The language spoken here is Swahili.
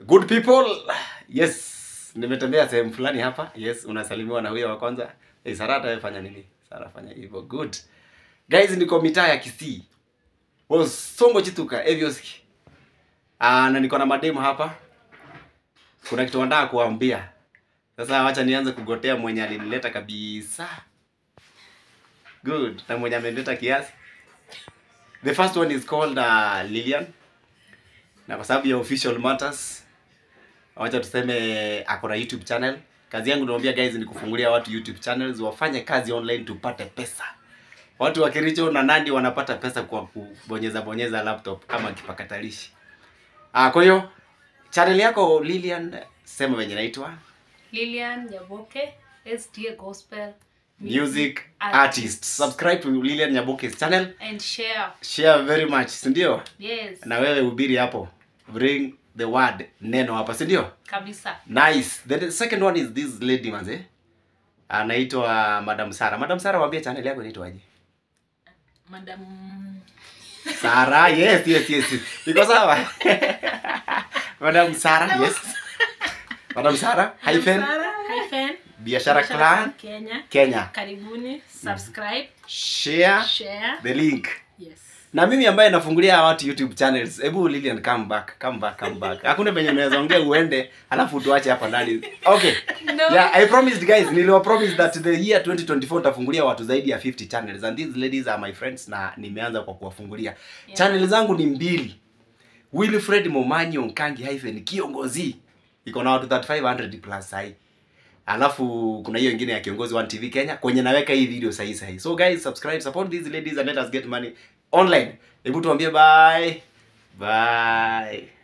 Good people. Yes. Nimetembea sehemu fulani hapa. Yes, unasalimiwa na huyo wa kwanza. Hey, Sarata wewe fanya nini? Sara fanya hivyo. Good. Guys, niko mitaa ya Kisii. Was Songo Chituka Evioski. Ah, na niko na mademu hapa. Kuna kitu nataka kuambia. Sasa wacha nianze kugotea mwenye alinileta kabisa. Good. Na mwenye amenileta kiasi. The first one is called uh, Lilian. Na kwa sababu ya official matters, wacha tuseme ako na YouTube channel. Kazi yangu naambia guys ni kufungulia watu YouTube channels wafanye kazi online tupate pesa. Watu wa Kericho na Nandi wanapata pesa kwa kubonyeza bonyeza laptop ama kipakatalishi. Ah, kwa hiyo channel yako Lilian, sema venye naitwa Lilian Nyaboke, STA Gospel music artist. Subscribe to Lilian Nyaboke's channel. and share. Share very much, si ndio? Yes, Na wewe hubiri hapo. Bring the word neno hapa, si ndio? kabisa. Nice. Then the second one is this lady manze. Anaitwa Madam Sara. Madam Sara waambie channel yako inaitwaje? Madam Sara. Yes, yes, yes. Iko sawa? Madam Sara, yes. Madam Sara, hyphen hyphen Biashara Clan Kenya. Kenya. Karibuni, subscribe, Share share. the link. Yes. Na mimi ambaye nafungulia watu YouTube channels, hebu Lilian come back, come back, come back. Hakuna penye unaweza ongea uende alafu tuache hapa ndani. Okay. No. Yeah, I promised guys, niliwa promise that the year 2024 nitafungulia watu zaidi ya 50 channels and these ladies are my friends na nimeanza kwa kuwafungulia. Yeah. Channel zangu ni mbili. Wilfred Momanyi Onkangi hyphen kiongozi. Iko na watu 3500 plus sahi. Alafu kuna hiyo ingine ya kiongozi One TV Kenya kwenye naweka hii video sahi sahi. So guys, subscribe, support these ladies and let us get money online. Hebu tuambie bye. Bye.